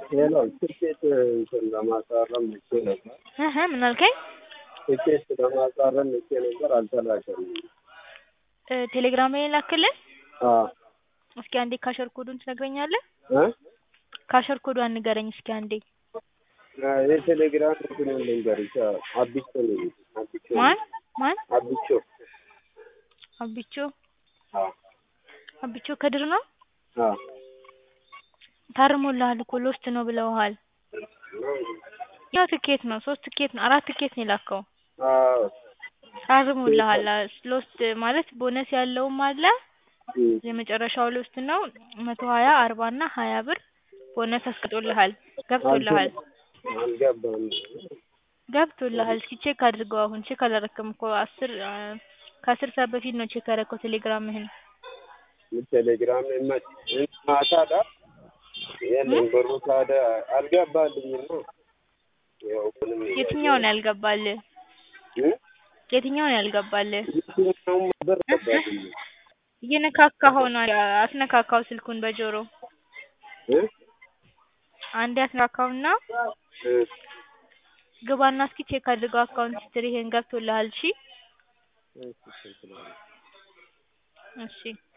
ሄሎ ትኬት እንትን ለማሳረም ልኬ ነበር። እህ ምን አልከኝ? ትኬት ለማሳረም ልኬ ነበር አልተላከልኝም። እ ቴሌግራም ላይ ላክልህ። አዎ እስኪ አንዴ ካሸር ኮዱን ትነግረኛለህ? እ ካሸር ኮዷን ንገረኝ እስኪ አንዴ። የቴሌግራም እንትን ልንገርሽ አቢቾ ነው አቢቾ ማን ማን? አቢቾ አቢቾ አዎ አቢቾ ከድር ነው? አዎ ታርሞልሃል እኮ ሎስት ነው ብለውሃል። ያው ትኬት ነው ሶስት ትኬት ነው አራት ትኬት ነው የላከው። አዎ ታርሞልሃል ሎስት ማለት ቦነስ ያለውም አለ እም የመጨረሻው ሎስት ነው መቶ ሀያ አርባ እና ሀያ ብር ቦነስ አስቀምጦልሃል ገብቶልሃል አልገባም። ገብቶልሃል እስኪ ቼክ አድርገው አሁን ቼክ አላረክም እኮ አስር ከአስር ሰዓት በፊት ነው ቼክ ያረከው ቴሌግራምህን ቴሌግራም መች ማታ ዳ የለም ብሩ ታዲያ አልገባልኝም ነው ያው ምንም የትኛውን ያልገባልህ እ የትኛውን ያልገባልህ የትኛውም ብር ገባልኝ እየነካካኸው ነው አስነካካው ስልኩን በጆሮ እ አንዴ አስነካካውና እ ግባና እስኪ ቼክ አድርገው አካውንት ሂስትሪህን ገብቶልሃል እሺ እሺ እሺ